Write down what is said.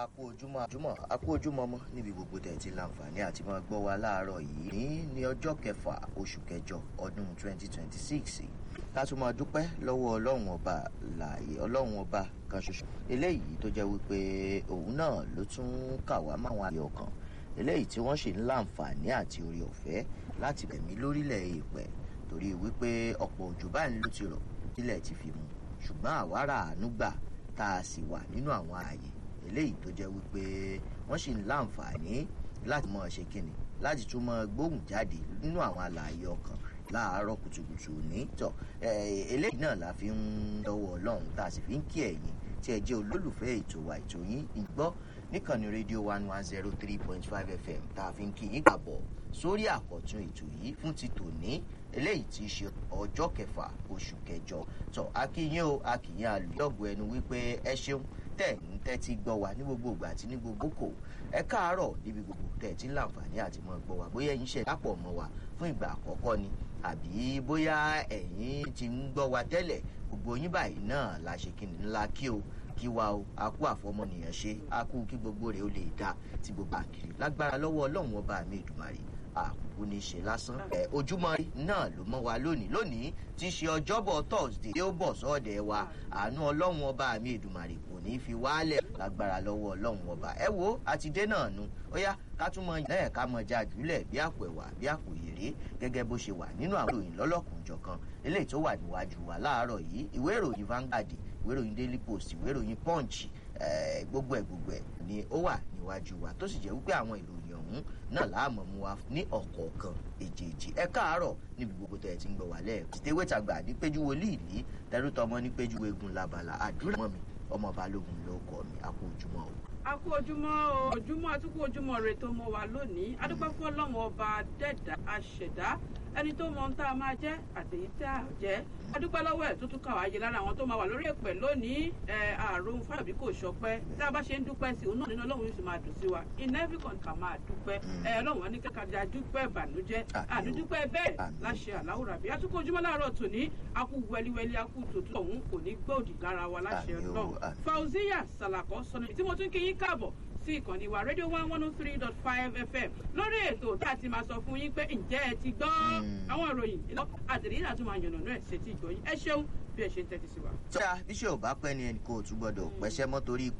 akú ojúmọ́ àjúmọ́ akú ojúmọ́ mọ́ níbi gbogbo tẹ̀ ti láǹfààní àti máa gbọ́ wa láàárọ̀ yìí ní ní ọjọ́ kẹfà oṣù kẹjọ ọdún 2026 ká tún máa dúpẹ́ lọ́wọ́ ọlọ́run ọba láàyè ọlọ́run ọba kan ṣoṣo eléyìí tó jẹ́ wípé òun náà ló tún kà wá máwọn àyè ọkàn eléyìí tí wọ́n ṣe ń láǹfààní àti orí ọ̀fẹ́ láti bẹ̀mí lórílẹ̀ èèpẹ̀ torí wípé ọ̀pọ̀ òjò báyìí ló ti rọ̀ tílẹ̀ ti fi mu ṣùgbọ́n àwárà àánú gbà tá a sì wà nínú àwọn ààyè eléyìí tó jẹ́ wípé wọ́n sì ń láǹfààní láti mọ̀ ṣe kíni láti tún mọ gbóhùn jáde nínú àwọn àlàyé ọkàn láàárọ̀ kùtùkùtù ní tọ̀ eléyìí náà la fi ń dọwọ́ ọlọ́run tá a sì fi ń kí ẹ̀yin tí ẹ jẹ́ olólùfẹ́ ètò wa ètò yín ìgbọ́ níkànnì rédíò one one zero three point five fm tá a fi ń kí yín kàbọ̀ sórí àkọ́tún ètò yìí fún ti tòní eléyìí ti ṣe ọjọ́ kẹfà oṣù kẹjọ tọ́ akínyìn o akínyìn alùyọ̀gbọ̀ ẹnu wípé ẹ ṣeun tẹ̀ ń tẹ́tí gbọ́ wa ní gbogbo ìgbà àti ní gbogbo kò ẹ káàárọ̀ níbi gbogbo tẹ̀ tí ń láǹfààní àti mọ́ gbọ́ wa bóyá ẹ̀yin ṣe dápọ̀ mọ́ wa fún ìgbà àkọ́kọ́ ni àbí bóyá ẹ̀yin ti ń gbọ́ wa tẹ́lẹ̀ gbogbo yín báyìí náà la ṣe kí ni ńlá kí o kí wa o a kú àfọmọnìyàn ṣe a kú kí gbogbo rẹ̀ ó lè dá ti gbogbo àkìrí lágbára lọ́wọ́ ọlọ́run ọba mi ìdùmarè àkókò ní ṣe lásán. ẹ ojúmọ́ rí náà ló mọ́ wa lónìí lónìí tí í ṣe ọjọ́bọ̀ thursday tí ó bọ̀ sọ́ọ̀dẹ̀ wa àánú ọlọ́run ọba mi ìdùmarè kò ní fi wálẹ̀ lágbára lọ́wọ́ ọlọ́run ọba. ẹ wo àtidé náà nu ó yá ká tún mọ náà ká mọ já jùlẹ̀ bí àpò ẹ̀wà bí àpò ìrè gẹ́gẹ́ bó ṣe wà nínú àwọn ìròyìn lọ́lọ́kùnjọ̀kan eléyìí tó wà níwájú wa láàárọ̀ yìí ìwé ìròyìn Vanguard ìwé ìròyìn Daily Post ìwé ìròyìn Punch gbogbo ẹ̀ gbogbo ẹ̀ ni ó wà níwájú wa tó sì jẹ́ wípé àwọn ìròyìn ọ̀hún náà láàmú mu wa ní ọ̀kọ̀ọ̀kan èjèèjì ẹ káàárọ̀ níbi gbogbo tẹ̀ ẹ ti ń gbọ́ wà lẹ́ẹ̀kọ́. tìtẹ́wé tàgbà ní péjú wòlíì ní tẹrútọmọ ní péjú egun labala àdúrà mọ́ mi ọmọ balógun ló kọ́ mi a kú ojúmọ́ o. a kú ojúmọ́ o ojúmọ́ àtúkú ojúmọ́ rẹ tó mọ́ wa lónìí adúpẹ́ fún ọlọ́run ọba dẹ́dà aṣẹ̀dá ẹni tó mọ ohun tá a máa jẹ́ àtèyí tá a jẹ́ adúpẹ́ lọ́wọ́ ẹ̀ tó tún kà wá yé lára àwọn tó máa wà lórí èpè lónìí ẹ̀ àrùn fábí kò ṣọpẹ́ tá a bá ṣe ń dúpẹ́ sí òun náà nínú ọlọ́run yóò sì máa dùn sí wa in every country ká máa dúpẹ́ ẹ̀ ọlọ́run wọn ní kẹ́kẹ́ dúpẹ́ ìbànújẹ́ àdúdúpẹ́ bẹ́ẹ̀ láṣẹ àláwùrà bí atukọ̀ ojúmọ́ láàárọ̀ tòní akú wẹliwẹli akú tòtú ọ̀hún kò ní gbòdì lára wa láṣẹ ọlọ́run Fauziya Salako sọnù tí mo tún kí yín káàbọ̀ sí ìkànnì wa rédíò one one oh three dot five fm lórí ètò tá a ti máa sọ fún yín pé ǹjẹ́ ẹ ti gbọ́ àwọn ìròyìn ìlọ àtẹ̀lẹ́yìn àti máa yànnà náà ṣe ti gbọ́ yín ẹ ṣeun bí ẹ ṣe ń tẹ́tí sí wa. sọ́dà bíṣẹ́ ò bá pẹ́ ni ẹnì kò tún gbọ́dọ̀ pẹ́ṣẹ́ mọ́ torí